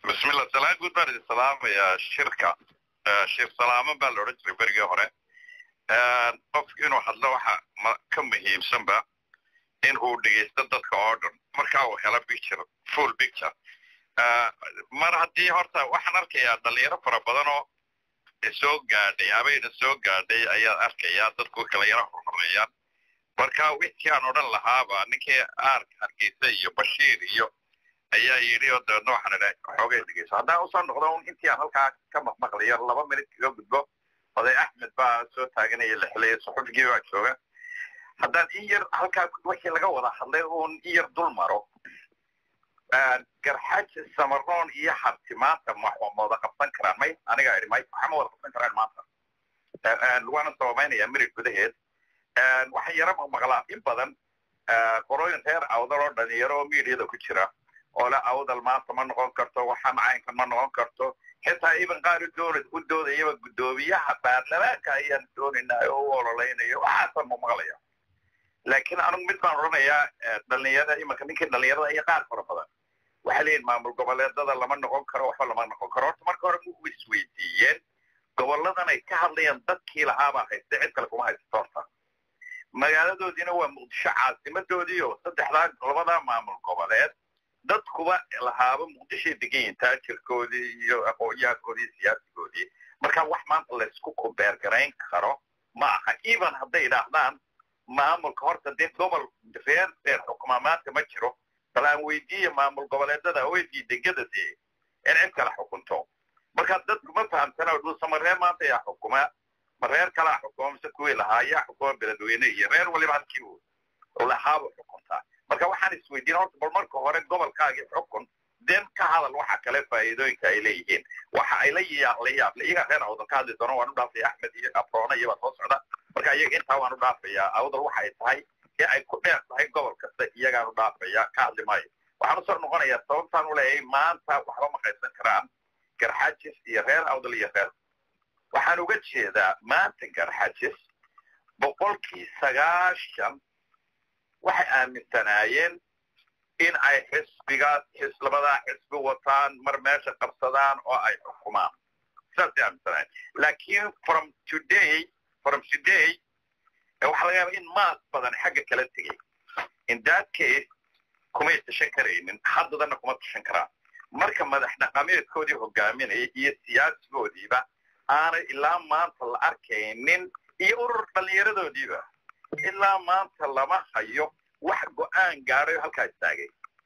bismillah salaan guud baan idin salaamayaa shirka shir salaamo baa la odhan jiray berigii hore qofku inuu hadlo waxa ka muhiimsanba in uu dhegaysto dadka oo dhan markaa uu helo picture full picture mar haddii horta waxaan arkayaa dhalinyaro fara badan oo soo gaadhay abayna soo gaadhay ayaan arkayaa dadku kala yaro horhoreeyaan marka wixii aan odhan lahaaba ninkii aark hargeysa iyo bashiir iyo ayaa yidhi oo dabeedna waxaan idha xoogay dhegeyso haddaan usoo noqdo un intii aan halkaa ka maqmaqlayo laba minut kaga gudbo oday axmed baa soo taaganaya la xilaya suxufigii baa jooga haddaan in yar halkaa wixii laga wada hadlay uun in yar dul maro garxaaji samaroon iyo harti maanta ma wada qabsan karaan may anigaa idhi may waxama wada qabsan karaan maanta waana sababaynaya mirig gudaheed waxaan yaro maqmaqlaa in badan qorooyin reer awdal oo dhalinyaro oo miidiyada ku jira oo le awdal maanta ma noqon karto waxaan caynkan ma noqon karto xitaa iban qaar doona u doodayaba guddoomiyaha baarlamaanka ayaan doonaynaa oo u ololeynayo waxaasaan maqmaqlaya laakiin anigu mid baan odhanayaa dhalinyarada imanka ninkii dhalinyarada iyo qaar fara badan waxay leeyihin maamul goboleedada lama noqon karo waxba lama noqon karo horta marka hore mu isweydiiyeen goboladan ay ka hadlayaan dadkii lahaabaa haysta cid kale kuma haysato horta magaaladoodiina waa muqdisho caasimadoodii oo saddexdaa labadaa maamul goboleed dadkuba lahaaba muqdishoy degan yihin taajirkoodii iyo aqoonyahankoodii iyo siyaasigoodii marka wax maanta laysku kubeergarayn karo ma aha even hadday idhaahdaan maamulka horta dee gobol reer reer xukumaa maanta ma jiro bal aan weydiiya maamul goboleedada weydii degada dee in cid kala xukunto marka dadku ma fahamsana dhuusama reer maanta yaa xukuma ma reer kalaa xukuma mise kuwii lahaa yaa xukuma beledweyne iyo reer waliba halkii uu lahaaba xukuntaa marka waxaan isweydiin horta bal marka hore gobolkaagii xukun den ka hadal waxa kale faa'iidooyinka ay leeyihiin waxa ay la yaab la yaable iyaga reer awdal ka hadli doona waan u dhaafaya axmed iyo abroona iyobaa soo socda marka iyaga intaa waan u dhaafayaa awdal waxa ay tahay in ay ku dheer tahay gobol kasta iyagaan u dhaafaya ka hadli maayo waxaan usoo noqonayaa sababtaan u leeyahay maanta waxba ma qaysan karaan garxajis iyo reer awdal iyo reer waxaan uga jeedaa maanta garxajis boqolkii sagaashan waxay aaminsanaayeen in ay xisbigaas labadaa xisbi wataan mar meesha qabsadaan oo ay xukumaan saasay aaminsanaayeen laakiin from today from today waxaa laga yaaba in maas badan xagga kala tegay in that case kumay tashan karaynin haddadana kuma tashan karaan marka madax dhaqameedkoodii hogaaminaya iyo siyaasigoodiiba aanay ilaa maanta la arkaynin iyo urur dhallinyaradoodiiba ilaa maanta lama hayo wax go'aan gaadhay oo halkaa istaagay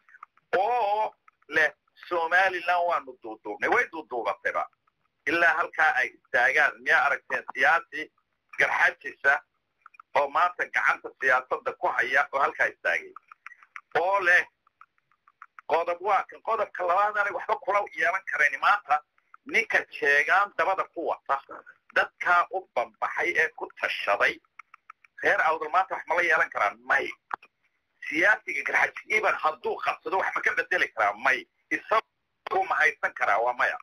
oo leh somaliland waanu duuduubnay way duuduubatayba ilaa halkaa ay istaagaan miyaa aragteen siyaasi garxajisa oo maanta gacanta siyaasadda ku haya oo halkaa istaagay oo leh qodob waa kan qodobka labaad aanay waxba kula yeelan karayn maanta ninka jeegaan dabada ku wata dadkaa u bambaxay ee ku tashaday reer awdal maanta wax mala yeelan karaan may siyaasiga garxaji iban hadduu qabsado wax ma ka bedeli karaa may isagu ma haysan karaa waa maya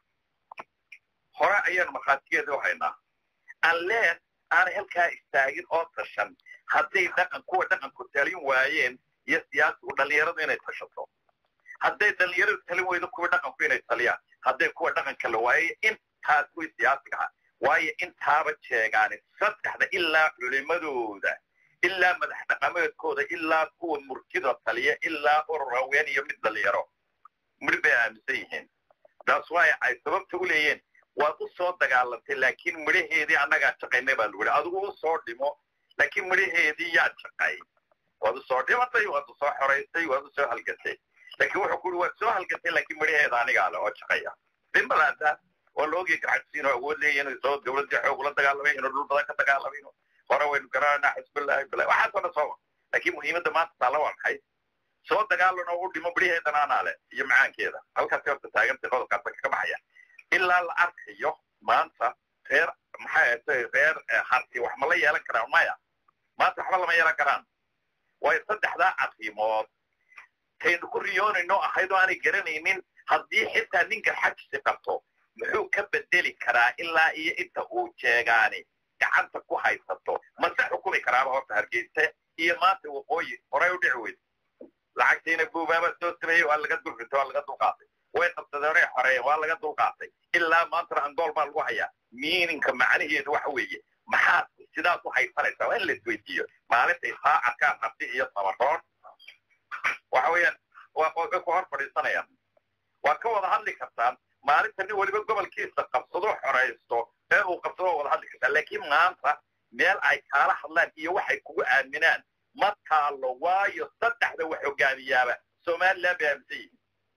hore ayaanu markhaatigeeda u haynaa unless aanay halkaa istaagin oo tashan hadday dhaqan kuwa dhaqanku talin waayeen iyo siyaasigu dhallinyaradu inay tashato hadday dhallinyaradu talin weydo kuwa dhaqanku inay taliyaan hadday kuwa dhaqanka la waayay intaas kuwii siyaasiga ahaa waayo intaaba jeegaani saddexda ilaa culimadooda ilaa madax dhaqameedkooda ilaa kuwa murtida taliya ilaa urur haween iyo mid dhalinyaro midh bay aaminsan yihiin taas waay ay sababta u leeyiin waad u soo dagaalantay laakiin midhaheedii annagaa shaqaynay baa lagu yihi adigu u soo dhimo laakiin midhaheedii yaa shaqay waad u soo dhimatay waad u soo xoraysay waad u soo halgatay laakiin wuxuu ku yidhi waad soo halgatay laakiin midhaheeda anigaa le oo shaqaya dhimbalaanta waa la ogyahay garxajisiin oo awood leeyihin inuu soo dawladdii xoog ula dagaalamay inuu dhul badan ka dagaalamay inuu hore waynu garananaa xisbillahi billahi waxaasoo dhan soo laakiin muhiimadda maanta taalla waa maxay soo dagaalan oo u dhimo midhaheedana anaa le iyo macaankeeda halkaasi horta taagantay qodobkaasa kaga baxaya ilaa la arkayo maanta reer maxay ahatay reer harti wax ma la yeelan karaan maya maanta waxba lama yeelan karaan waayo saddexdaa arrimood taynu ku riyoonayno ahayd oo aanay garanaynin haddii xitaa nin garxajisi qabto muxuu ka bedeli karaa ilaa iyo inta uu jeegaani gacanta ku haysato mase xukumi karaaba horta hargeysa iyo maanta waqooyi horay u dhici weyd lacagtiina buubaaba soo sameeyey waa laga dulrinta waa laga dulqaatay way qabsadeen qabsadeen xoreeyeen waa laga dulqaatay ilaa maantana angool baa lagu hayaa miininka macnaheedu waxa weeye maxaad sidaad u haysanaysaa waa in la isweydiiyo maalintay saa arkaan harti iyo sabaroon waxa weeyaan waa ku hor fadhiisanayaan waa ka wada hadli kartaan maalinta nin weliba gobolkiisa qabsado xoraysto ee uu qabsado waa wada hadli kartaan laakiin maanta meel ay kaala hadlaan iyo waxay kugu aaminaan ma taalo waayo saddexda wax hogaamiyaaba somaliland bay aaminsan yihiin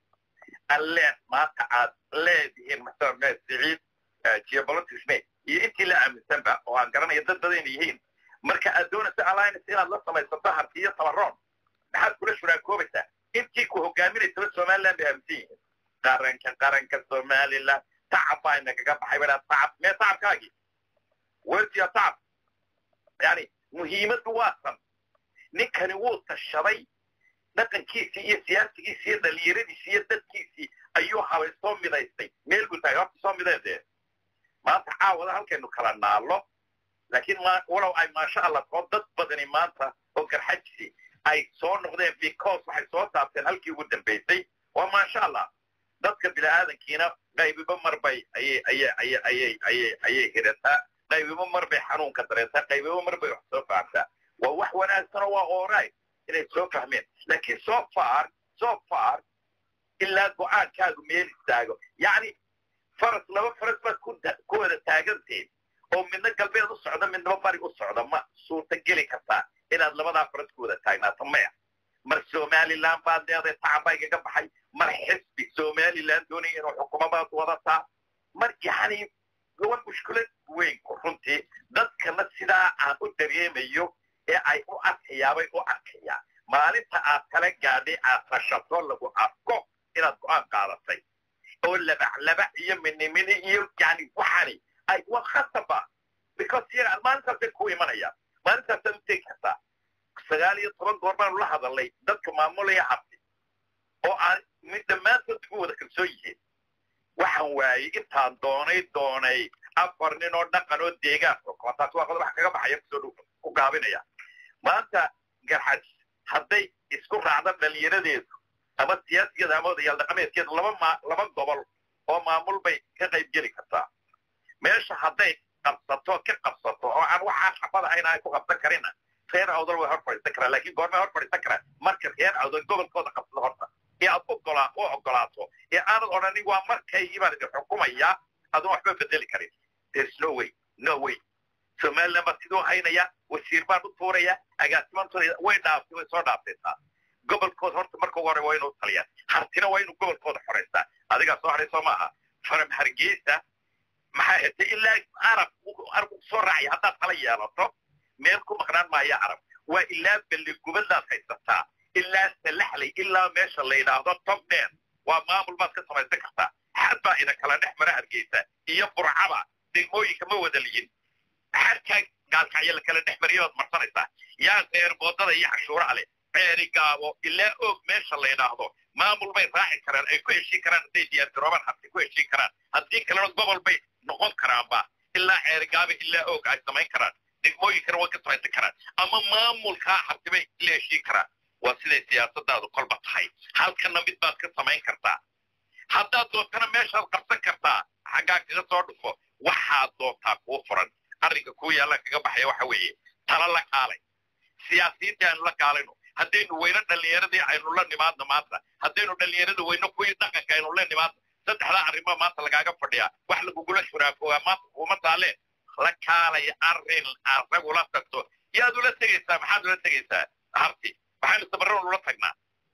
alle maanta aad leedihiin maxamed siciid geopolitics me iyo intii la aaminsanba oo aan garanaya dad badan yihiin marka aad doonaysa alliance inaad la samaysato harti iyo tabaroon maxaad kula shuraakoobaysaa intii ku hogaaminaysaba somaliland bay aaminsan yihiin qaranka qaranka somaliland tacab baa inagaga baxay baa tacab mee tacabkaagii wertiya tacab yani muhiimaddu waa san ninkani wuu tashaday dhaqankiisii iyo siyaasigiisii iyo dhalinyaradiisii iyo dadkiisii ayuu habay soo midaystay meel buu taagay horta soo mideen dee maanta caawada halkaynu kala naallo laakiin walow ay maasha allah oo dad badani maanta oo garxajisi ay soo noqdeen because waxay soo taabteen halkii ugu dambaysay waa maasha allah dadka bini-aadankiina qaybiba marbay ayay ayay ayay ayay ayay ayay hirataa qaybiba marbay xanuunka dareentaa qaybiba marbay wax soo fahamtaa waa wax wanaagsanoo waa oray inay soo fahmeen laakiin so far so far ilaa go-aankaagu meel istaago yacni faras laba faras baad ku ku wada taaganteen oo midna galbeed u socda midnaba bari u socda ma suurta geli kartaa inaad labadaa faras ku wada taagnaato maya mar somaliland baad leedahay tacabaa igaga baxay mar xisbi somaliland doonaya inuu xukumo baad wadataa mar yacni waa mushkilad weyn runtii dadkana sidaa aan u dareemayo ee ay u arkayaabay u arkayaan maalinta aad kala gaadhay aad tashato lagu arko inaad go-aan qaadatay oo labac-labac iyo minimini iyo yani waxani ay waa khasaba because yaga maalintaasay ku imanayaan maalintaasaad u tegi kartaa sagaal iyo toban goor baanu la hadalnay dadka maamulaya habti oo aan mid dhammaantood ugu wada kalsoon yihiin waxaan waayey intaan doonay doonay afar nin oo dhaqan oo deegaan oo taas waa qodob wax kaga baxaya kusoo dhow ku gaabinaya maanta garxaj hadday isku raacda dhalinyaradeedu ama siyaasigeeda ama odayaal dhaqameedkeedu laba ma laba gobol oo maamul bay ka qayb geli kartaa meesha hadday qabsato ka qabsato oo aan waxaa xabad ahayn ay ku qabsan karina reer awdal way hor fadhiisan karaan laakiin goormay hor fadhiisan karaan marka reer awdal gobolkooda qabsado horta ee aad ogolaa u ogolaato ee aanad odhanin waa markaygii baan idin xukumayaa adoon waxba bedeli karin there's no way no way somaliland baa siduu haynaya wasiir baan u tuuraya agaasimantoda way dhaaftay way soo dhaaftaysaa gobolkooda horta marka ugu hore waa inuu taliyaan hartina waa inuu gobolkooda xoraystaa adigaa soo haray soo maaha faram hargeysa maxaa hetay ilaa arab arab soo raacaya haddaad tala yeelato meel ku maqnaan maaya arab waa ilaa belligubadaad haysataa ilaa salaxley ilaa meesha la yidhaahdo tobdheer waa maamul baad ka samaysan kartaa xad baa ina kala dhex mara hargeysa iyo burcaba degmooyinka ma wada liyin xadkaa gaalkacyo la kala dhex mariyo baad marsanaysaa yaa reer boodada iyo cashuuraha leh ceeri gaabo ilaa og meesha la yidhaahdo maamul bay raaci karaan ay ku heshiin karaan hadday diyaargaroobaan habti ku heshiin karaan haddii kalena gobol bay noqon karaanba ilaa ceeri gaabo ilaa og ay samayn karaan degmooyinkana way ka samaysan karaan ama maamulkaa habti bay la heshiin karaan waa siday siyaasadaadu kolba tahay halkana mid baad ka samayn kartaa haddaad doontana meeshaad qabsan kartaa xaggaa kaga soo dhufo waxaad doontaa kuu furan arrinka kuu yaalla kaga baxaya waxa weeye tala la kaalay siyaasiyiintii aynu la kaalayno haddaynu weyno dhallinyaradii aynu la nimaadno maanta haddaynu dhallinyarada weyno kuwii dhaqanka aynu la nimaadno saddexdaa arrimo maanta lagaaga fadhiyaa wax lagugula shuraakoogaa maanta kuuma taale la kaalaya arrin aragula tagto yaad ula tegaysaa maxaad ula tegaysaa harti waxaynu sabarran ula tagnaa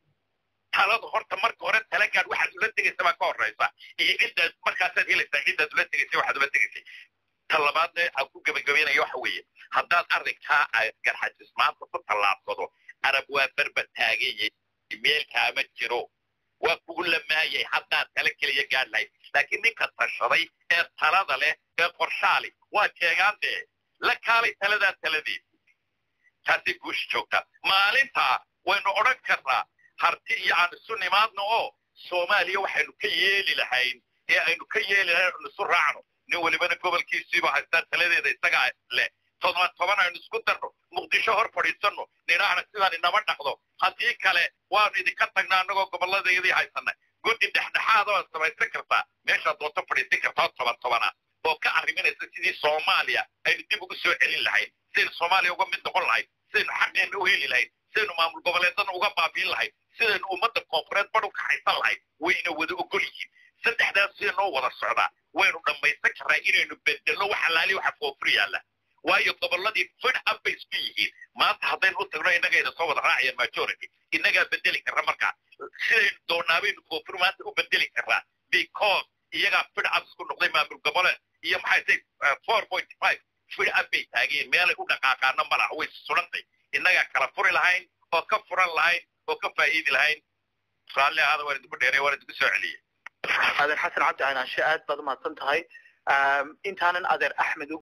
taladu horta marka hore talagaad waxaad ula tegaysa baa ka horraysa iyo ciddaad markaasaad helaysaa ciddaad ula tegaysay waxaad ula tegaysay ta labaadna aan ku gebagabeynaya waxa weeye haddaad arrinkaa garxajis maanta ku tallaabsado arab waa berba taaganyay meel kaama jiro waa kugu lamaayay haddaad tala keliya gaadh lahayd laakiin ninka tashaday ee talada leh ee qorshaali waa jeegaan dee la kaalay taladaa taladeed taasay guusha joogtaa maalintaa waynu odhan karnaa harti iyo aan isu nimaadno oo soomaaliya waxaynu ka yeeli lahayn ee aynu ka yeeli lahayn aynu isu raacno nin welibana gobolkiisiiba haystaa taladeeda isagaa leh todoba toban aynu isku darno muqdisho hor fadhiisanno nidhaahna sidaan inama dhaqdo haddii kale waanu idinka tagnaa annagoo gobolladayadii haysanay guddi dhexdhexaada waad samaysan kartaa meeshaad doonto fadhiisan kartaa toban tobana oo ka arriminaysa sidii soomaaliya aynu dib ugu soo celin lahayn sidaynu soomaaliya uga mid noqon lahayn sidaynu xaqeenna u heli lahayn sidaynu maamul goboleedana uga baabiin lahayn sidaynu ummadda koonfureed badh u kaxaysan lahayn wayna wada ogol yihiin saddexdaas sida noo wada socdaa waynu dhammaysan karraa inaynu bedelno wax alaali waxa koonfur yaalla waayo gobolladii fidh ab bay isku yihiin maanta haddaynu u tagno innagayna soo wada raacaya majority innagaa bedeli karra markaa sidaynu doonaabaynu koonfur maanta u bedeli karraa because iyagaa fidh ab isku noqday maamul goboleed iyo maxay tay four point five fidh ab bay taageen meelay u dhaqaaqaana ma laha way surantay innagaa kala furi lahayn oo ka furan lahayn oo ka faa'iidi lahayn raalli ahaada waan idinku dheeray waan idinku soo celiyey adeer xasan cabdi caynaanshe aad baad umahadsan tahay intaanan adeer axmed